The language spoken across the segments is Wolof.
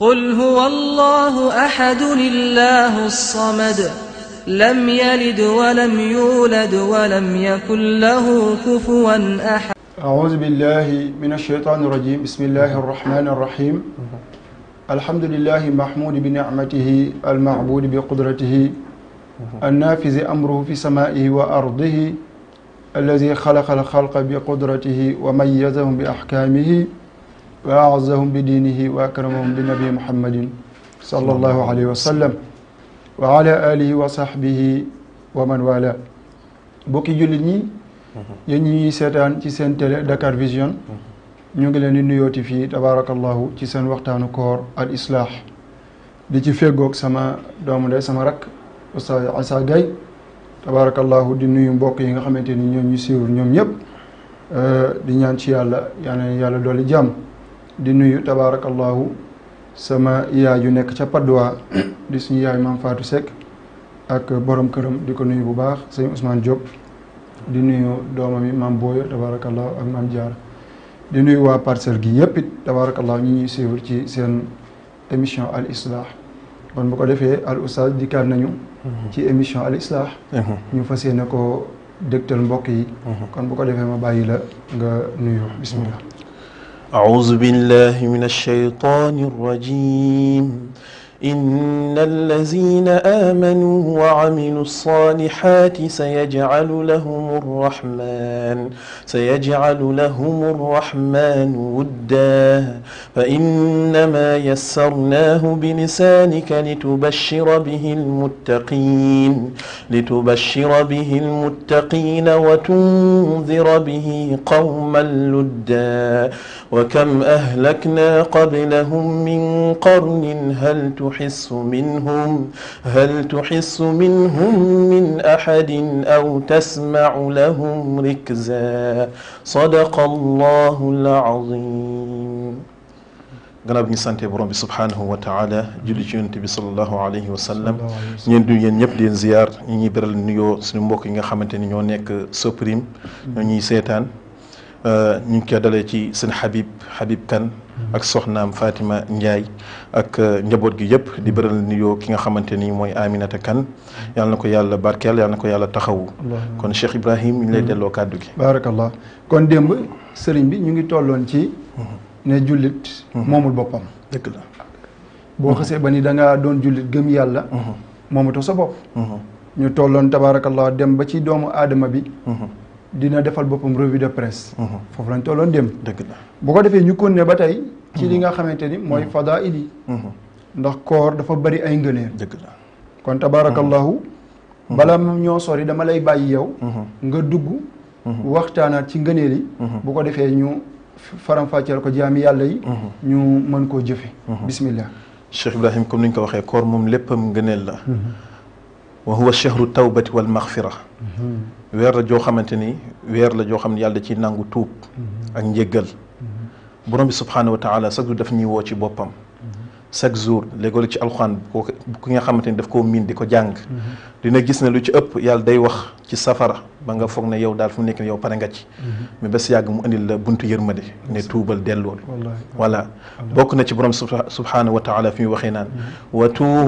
قل هو الله أحد الله الصمد لم يلد ولم يولد ولم يكن له كفوا أحد أعوذ بالله من الشيطان الرجيم بسم الله الرحمن الرحيم الحمد لله محمود بنعمته المعبود بقدرته النافذ أمره في سمائه وأرضه الذي خلق الخلق بقدرته وميزهم بأحكامه وأعزهم بدينه وأكرمهم بنبي محمد صلى الله عليه وسلم وعلى آله وصحبه ومن والاه bokki jullit ñi yéen ñi ñuy seetaan ci seen télé Dakar Vision ñu ngi leen di nuyooti fii tabaarakallahu ci seen waxtaanu koor al islaax di ci feggoog sama doomu ndey sama rak Oustaz Issa Gaye tabaarakallahu di nuyu mbokk yi nga xamante ni ñoom ñu siiwul ñoom ñëpp di ñaan ci yàlla yal na yàlla dolli jàmm di nuyu tabaarakallahu sama yaay yu nekk ca Padoa di suñu yaay maam Fatou Seck ak borom këram di ko nuyu bu baax sëñ Ousmane Diop di nuyu doomam yi maam Boye tabaarakallahu ak maam Diarra di nuyu waa parcelle gi yëpp it tabaarakallahu ñi ñuy suivre ci seen émission al islah kon bu ko defee al oustaz dikkaat nañu ci émission al islah ñu fas yéene ko dégtal mbokk yi kon bu ko defee ma bàyyi la nga nuyu bismillah أعوذ بالله من الشيطان الرجيم إن الذين آمنوا وعملوا الصالحات سيجعل لهم الرحمن سيجعل لهم الرحمن ودا فإنما يسرناه بلسانك لتبشر به المتقين لتبشر به المتقين وتنذر به قوما لدا وكم أهلكنا قبلهم من قرن هل تحس منهم هل تحس منهم من أحد أو تسمع لهم ركزا صدق الله العظيم gannaaw bi ñu sante borom bi subhaanahu wa taala julli ci yonent bi salallahu alayhi wa sallam ñeen du yéen ñëpp di leen ziyaar ñi ñuy beral nuyoo suñu mbokk yi nga xamante ni ñoo nekk Soprim ñoo ñuy seetaan ñu ngi koy dalee ci seen Habib Habib Kane ak soxnaam Fatima Ndiaye ak njaboot gi yëpp di beral nuyoo ki nga xamante ni mooy Aminata Kane yàlla na ko yàlla barkeel yàlla na ko yàlla taxawu kon Cheikh Ibrahim ñu ngi lay delloo kàddu gi baarakallah kon démb sëriñ bi ñu ngi tolloon ci ne jullit moomul boppam dëgg la boo xasee ba ni da ngaa doon jullit gëm yàlla moomatoo sa bopp ñu tolloon tabaarakallah dem ba ci doomu aadama bi dina defal boppam revue de presse foofu lañ tolloon dem dëgg la bu ko defee ñu kon ne ba tey ci li nga xamante ni mooy fadaa'il yi ndax koor dafa bari ay ngëneel dëgg la kon tabaarakallahu bala ñoo sori dama lay bàyyi yow nga dugg waxtaanaat ci ngëneel yi bu ko defee ñu faram-fàcceel ko jaami yàlla yi ñu mën koo jëfe bismillah Cheikh Ibrahim comme ni ñu ko waxee koor moom léppam ngëneel la wa huwa chehru tawbati wal maxfira weer la joo xamante ni weer la joo xam ne yàlla ci nangu tuub ak njéggal borom bi subhaanahu wa taala chaque jour daf ñuy woo ci boppam chaque jour léegoo ci alxuraan ko ki nga xamante ni daf koo miin di ko jàng dina gis ne lu ci ëpp yàlla day wax ci safara ba nga foog ne yow daal fu mu nekk ne yow pare nga ci mais bés yàgg mu indil la buntu yërmande ne tuubal dellool voilà bokk na ci borom subhaanahu wa taala fi mu waxee naan wa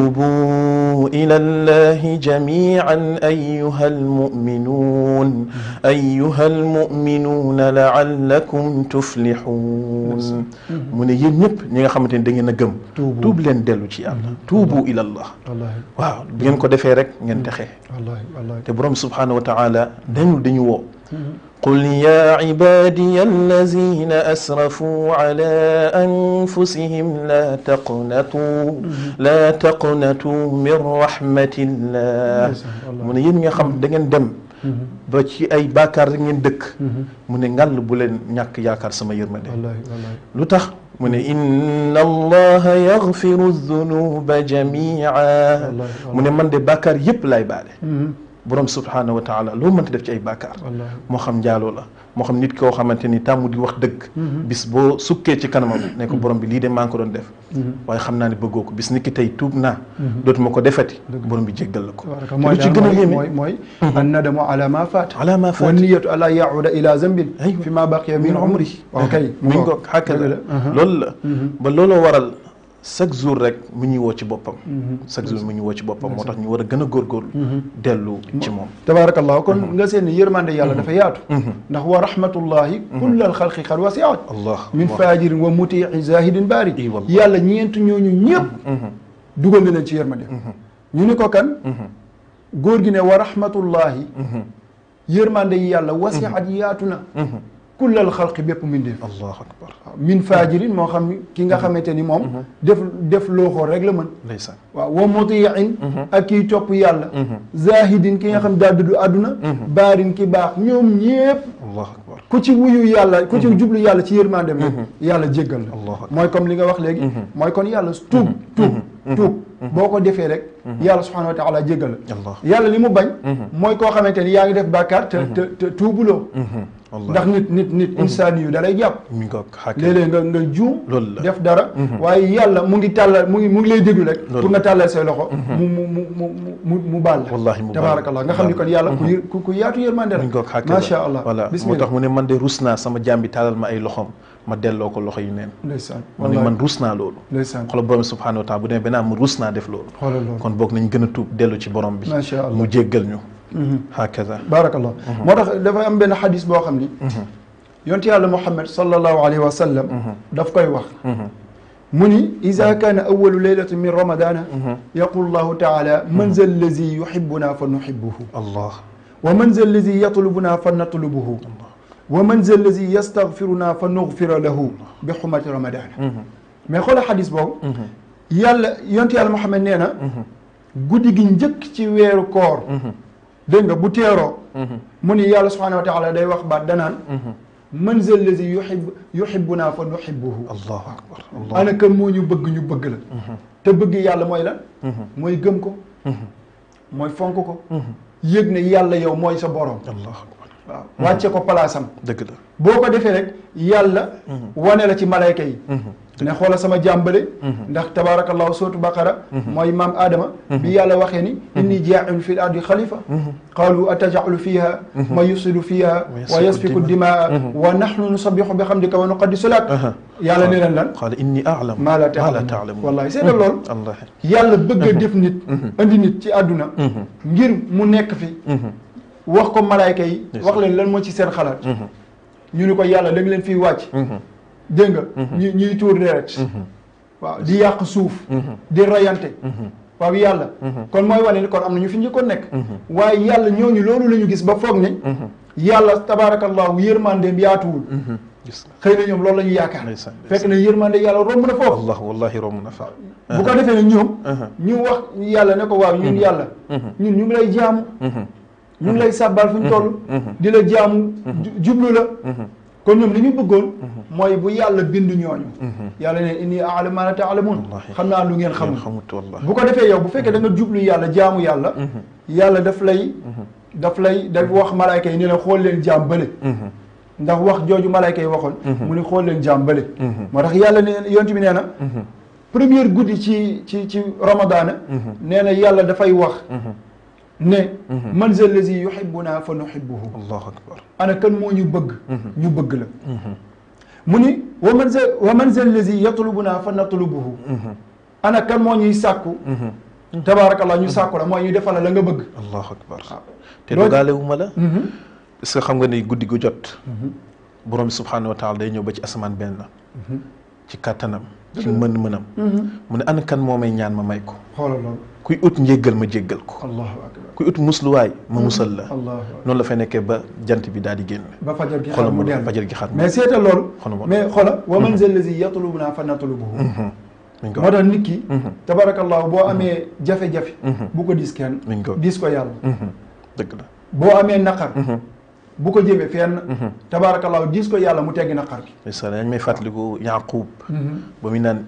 tuubu ila llahi jamian ayuha almuminuun ayuha almuminuuna laallakum tuflixuun mu ne yéen ñëpp ñi nga xamante ni da ngeen a gëm tuub leen dellu ci yàlla tuubu ila allah waaw bu ngeen ko defee rek ngeen texee te borom subhaanahu wa taala dañul dañu woo qul ya cibaadiya allazina asrafuu ala anfusihim la taqnatuu la taqnatuu min rahmatillah mu ne yéen nga xam da ngeen dem ba ci ay baakaar rek ngeen dëkk mu ne ngàll bu leen ñàkk yaakaar sama yërmande lu tax mu ne inna allaha yaxfiru dunuba jamia mu ne man de bàkkaar yépp laay baale borom subhaanahu wa taala loo mënta def ci ay bàkkaar moo xam njaaloo la moo xam nit koo xamante ni tàmmu di wax dëgg bis boo sukkee ci kanamam ne ko borom bi lii de maa ngi ko doon def waaye xam naa ne bëggoo ko bis ni ki tey tuub naa dootuma ko defeti borom bi jéggal la ko lu ci gën a yéeme mooy mooy an nadamu ala ma faat ala ma faat wa niyatu ala yahuda ila zambin fi ma baqiya min umri waaw kay mi ngi ko xàkka la loolu la ba looloo waral chaque jour rek mu ñuy woo ci boppam chaque jour mu ñuy woo ci boppam moo tax ñu war a gën a góorgóorlu dellu ci moom tabaarakallah kon nga seen ni yërmande yàlla dafa yaatu ndax wa rahmatullahi kullal xalqi xad wasiat allah min fajirin wa mutii zahidin baari I wallah. yàlla ñeent ñooñu ñëpp dugal na leen ci yërmande ñu ni ko kan góor gi ne wa rahmatullahi yërmande yi yàlla wasiat yaatu na kullal xalqi bépp mbindeef allahu akbar waaw min fajirin moo xam ki nga xamante ni moom def def looxoo rek la mën ndeysaan waaw wa mutiin ak kiy topp yàlla zahidin ki nga xam daa dudd àdduna baarin ki baax ñoom ñépp allahu akbar ku ci wuyu yàlla ku ci jublu yàlla ci yërmandem rek yàlla jéggal la Allahu akbar. mooy comme li nga wax léegi mooy kon yàlla tuub tuub tuub boo ko defee rek yàlla subhanahu wa taala jéggal la allah yàlla li mu bañ mooy koo xamante ni yaa ngi def bàkkaar te te te tuubuloo allah ndax nit nit nit insaan yu da lay jàpp mi ngi ko xàkkee léeg-léeg nga nga juum loolu la def dara waaye yàlla mu ngi tàllal mu ngi mu ngi lay déglu rek Loolu pour nga tàllal say loxo mu mu mu mu mu mu baal la Wallahi mu baal la. tabaarakallah nga xam ni kon yàlla ku yë- ku ku yaatu yërmande la mi ngi ko xàkkee macha allah voilà moo bismillah tax mu ne man de rus naa sama jaam bi taalal ma ay loxoom ma delloo ko loxo yi neen ndeysaan mu ne man rus naa loolu ndeysaan xoolal borom bi subhanahu wa taala bu demee benn am rus naa def loolu xoolal loolu kon boog nañ gën a tuub dellu ci borom bi Masha Allah. mu jéggal ñu hakaza baarakallah moo tax dafa am benn xadis boo xam ni yonti yàlla muhammad sallallahu alayhi wa sallam daf koy wax mu ni ida kaana awalu leylati min ramadana yaqul llahu taala man za allazi yuhibuna fa nuhibuhu allah wa man za allazi yatlubuna fa natlubuhu wa man za allazi yastaghfiruna fa nughfira lahu bi xumati ramadana mais xoola xadis boobu yàlla yonti yàlla muhammad nee na guddi gi njëkk ci weeru koor dégg nga bu teeroo mu ni yàlla subhanahu wa taala day wax baat danaan man za allazi yuhib yuhibbuna fa nuhibbuhu allahu akbar allah ana kan moo ñu bëgg ñu bëgg la te bëgg yàlla mooy lan mooy gëm ko mooy fonk ko yëg ne yàlla yow mooy sa borom allahu akbar waaw wàcce ko palaasam dëgg la boo ko defee rek yàlla wane la ci malayka yi ne xoola sama jàmbale ndax tabaarakallahu sootu baqara mooy maam aadama bi yàlla waxee ni inni jaa'ilu fi l ardi xalifa qaalu atajalu fiha ma yusidu fiha wa yasfiku dimaa wa nahnu nusabixu bi xamdika wa nuqaddisu lak yàlla ne leen lan qaala inni a'lamu maa la maa la taalamun taalamun wallahi seetal loolu allah yàlla bëgg a def nit andi nit ci àdduna ngir mu nekk fi wax ko malayka yi wax leen lan moo ci seen xalaat ñu ni ko yàlla da nga leen fiy wàcc dégg nga ñu ñuy tuur deret waaw di yàq suuf di rayante waaw yàlla kon mooy wane ni kon am na ñu fi njëkkoon nekk waaye yàlla ñooñu loolu la ñu gis ba foog ne yàlla tabaarakallahu yërmandeem yaatuwul gis nga xëy na ñoom loolu la ñu yaakaar ndeysaan fekk na yërmande yàlla romb na foofu allah wallahi romb na fa bu ko defee nag ñoom ñu wax yàlla ne ko waaw ñun yàlla ñun ñu ngi lay jaamu ñu ngi lay sàbbaal fu ñu toll di la jaamu ju- jublu la kon ñoom li ñu bëggoon mooy bu yàlla bind ñooñu yàlla ne inni a'lamu ma la ta'lamun Wallahi. xam naa lu ngeen ngeen xamul xamut wallahi bu ko defee yow bu fekkee da nga jublu yàlla jaamu yàlla yàlla daf lay daf lay daf wax malayka yi ne la xool leen jaam bële ndax wax jooju malayka yi waxoon mu ni xool leen jaam bële moo tax yàlla ne yonent bi nee na première guddi ci ci ci ramadana nee na yàlla dafay wax ne man za lazi yuhibbuna fa nuhibbuhu allahu akbar ana kan moo ñu bëgg ñu bëgg la mu ni wa man za wa man za lazi yatlubuna fa natlubuhu ana kan moo ñuy sàkku tabaarakallah ñu sàkku la mooy ñu defal la la nga bëgg allahu akbar te loolu- dogaale wu ma la est-ce que xam nga ni guddi gu jot borom bi subhanahu wa taala day ñëw ba ci asamaan benn ci kàttanam ci mën-mënam mu ne ana kan moo may ñaan ma may ko xoolal loolu kuy ut njéggal ma jéggal ko allahu akbar kuy ut musluwaay ma musal la allahu akbar noonu la fay nekkee ba jant bi daal di génn ba fajar gi xoolal xar mu ma dellu fajar gi xar mais seetal loolu Xoolal ma mais xoola wa man za lazi yatlubuna fa natlubuhu mi ngi ko moo tax nit ki tabarakallahu boo amee jafe-jafe bu ko dis kenn mi ngi ko dis ko yàlla dëgg la boo amee naqar bu ko jëmee fenn tabarakallahu dis ko yàlla mu teggi naqar gi ndeysaan dañ may fàttaliku Yaaqub ba muy naan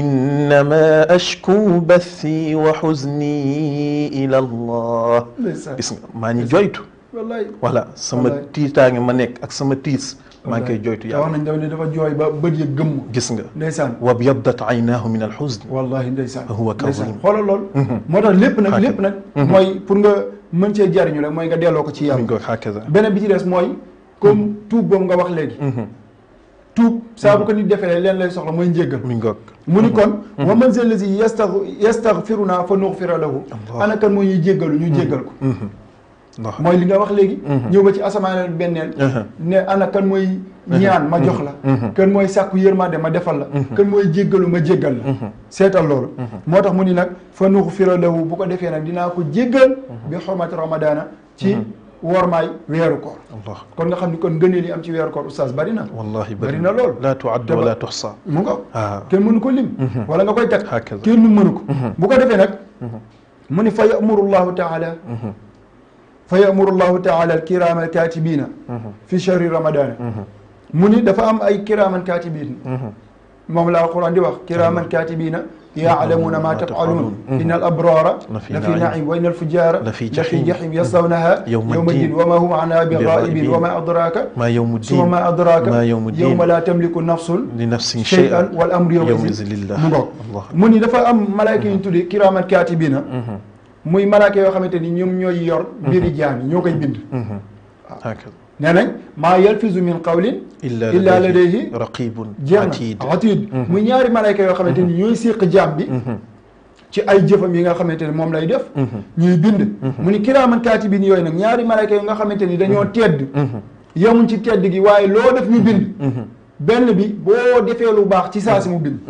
innama ashku bathi wa xuzni ila allah ndeysaan gis nga maa ngi joytu wallaay voilà sama Wallaay. tiitaange ma nekk ak sama tiis maa ngi koy joytu te wax yàlla nañ dafa ne dafa jooy ba bët ya gëmm gis nga ndeysaan wa byaddat aynaahu min alxuzn wallahi ndeysaan Huwa ndeysaan kazim. xoolal lool moo tax lépp nag lépp nag mooy pour nga mën cee jariñu rek mooy nga delloo ko ci mi yàlla ngi ko hakaza beneen bi ci des mooy comme tuub boobu nga wax léegi tuub saa bu ko nit defee leen lay soxla mooy njéggal mi ngoog mu ni kon wa man zal lazi yastag yastaghfiruna fa nughfira lahu Allah. ana kan moo ñuy jéggalu ñu jéggal ko ndax mooy li nga wax léegi ñëw ba ci asamaan benneel ne ana kan mooy ñaan ma jox la kan mooy sàkku yërmande ma defal la kan mooy jéggalu ma jéggal la seetal loolu moo tax mu ni nag fa nughfira lahu bu ko defee nag dinaa ko jéggal bi xormati ramadana ci wormaay weeru koor allah kon nga xam ni kon ngëneel yi am ci weeru koor oustaz bari na wallahi bari na lool laa tuadd Dama- wala tuxsa mu nga ah kenn mënu ko lim wala nga koy teg Hakaza. kenn mënu ko bu ko defee nag mu ni fa yamuru llahu taala fa yamuru llahu taala alkirama alkatibina fi chahri ramadana mu ni dafa am ay kiraman katibin moom la alquran di wax kiraman katibina yaalamuna ma tafalun inna al abrara La fi la fi naim. naim wa inna al fujara La fi la fi jahim. jahim yaslawnaha Yawma yawma ddin. ddin wa ma hum anha bi Bighaibin. ghaibin wa ma adraka maa yowmu summa diin ma adraka maa yawmu diin. yawma la tamliku nafsun li nafsin shay'an shay'an wal amru yawma yawma izin izin lillah mu ngoog allah mu ni dafa am malaayka yu ñu tuddi kiraaman kaatibina muy malaayka yoo xamante ni ñoom ñooy yor mbiri jaam yi ñoo koy bind hakaza nee nañ maa yalfizu min qawlin illa illa ladayhi ladayhi raqibun jeex atid na atid muy ñaari malaayka yoo xamante ni ñooy séq jaam bi ci ay jëfam yi nga xamante ni moom lay def ñuy bind mu ni kiraaman kaatibin yooyu nag ñaari malaayka yoo nga xamante ni dañoo tedd yemuñ ci tedd gi waaye loo def ñu bind benn bi boo defee lu baax ci saa si mu bind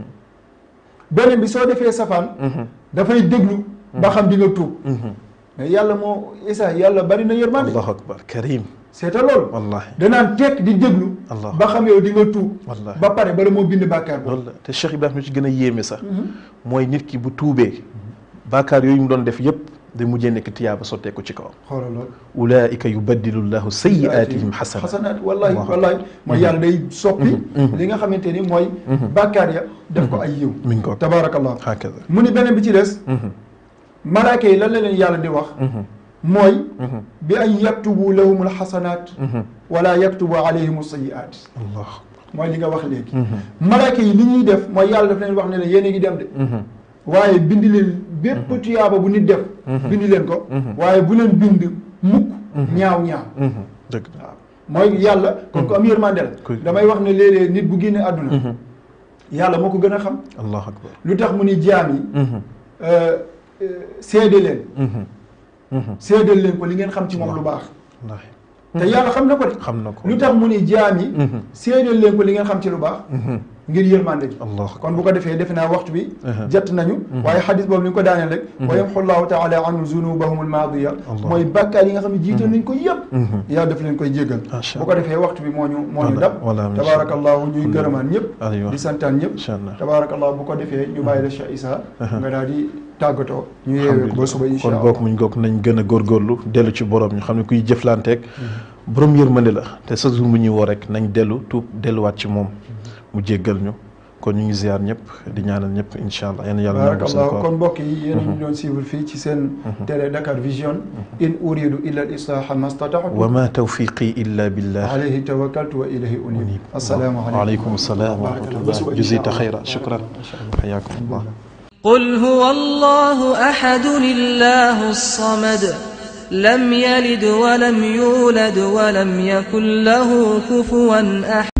beneen bi soo defee safaan dafay déglu ba xam di nga tuub mais yàlla moo isa yàlla bari na yërmande allahu akbar karim seeta loolu wallahi danaan tekk di déglu Allah. ba xam yow di nga tuub Wallahi. ba pare bala moo bind bàkkaar boobu loolu la te Cheikh Ibrahima ci gën a yéeme sax mooy nit ki bu tuubee baakaar yooyu mu doon def yépp day mujjee nekk tiyaaba sotteeku ci kawam xoolal loolu ulaika yubaddilu llahu sayyi'atihim xasana xasanaat wallahi Allahu wallahi mooy yàlla day soppi li nga xamante ni mooy bàkkaar ya def ko ay yiw mi ngi ko tabaarakallah hakaza mu ni beneen bi ci des malaaka yi lan la leen yàlla di wax mooy bi an yaktubu lahum alxasanaat wala yaktubu alayhim alsayiat allah mooy li nga wax léegi malaaka yi li ñuy def mooy yàlla daf leen wax ne leen yéen a ngi dem de waaye bind leen bépp tuyaaba bu nit def bind leen ko waaye bu leen bind mukk ñaaw ñaaw dëgg la waaw mooy yàlla kon ko am yërmande la Kuy- damay wax ne léeg-léeg nit bu génne àdduna yàlla moo ko gën a xam allahu akbar lu tax mu ni jaam yi euh, euh, seede leen seedeel leen ko li ngeen xam ci moom lu baax wallahi te yàlla xam na ko de xam na ko lu tax mu ni jaam yi seedeel leen ko li ngeen xam ci lu baax ngir yërmande gi allah kon bu ko defee defe naa waxtu bi Mhm. jot nañu waaye xadis boobu ni ñu ko daaneel rek wa yamxu llahu taala anhu zunubahum almaadiya Allah. mooy bàkkaar yi nga xam ne jiital nañ ko yëpp Mhm. yàlla daf leen koy jéggal Masha bu ko defee waxtu bi moo ñu moo ñu Voilà, dab voilà, Masha tabaarakallahu ñuy gërëmaan ñëpp Aywa. di santaan ñëpp Insha Allah. tabaarakallahu bu ko defee ñu bàyyi la Cheikh Issa nga daal di tàggatoo ñu yeewee ko ba suba insha kon allah bokk muñ goog nañ gën a góorgóorlu dellu ci borom ñu xam ne kuy jëflanteeg borom yërmande la te sa jour bu ñuy woo rek nañ dellu tuub delluwaat ci moom mu jéggal ñu kon ñu ngi ziar ñëpp di ñaanal ñëpp incha allah yéen yàlla nangu seen barakallahu koor kon mbokk yi yéen a ñu doon suivre fii ci seen télé Dakar Vision in uridu illa al islaha ma stata'tu wa ma tawfiqi illa billah alayhi tawakkaltu wa ilayhi unib assalaamu alaykum waaleykum salaam wa barakallahu. rahmatullah Ba suba jazita insha Allah. xayra shukran xayaakum allah قل هو الله أحد الله الصمد لم يلد ولم يولد ولم يكن له كفوا أحد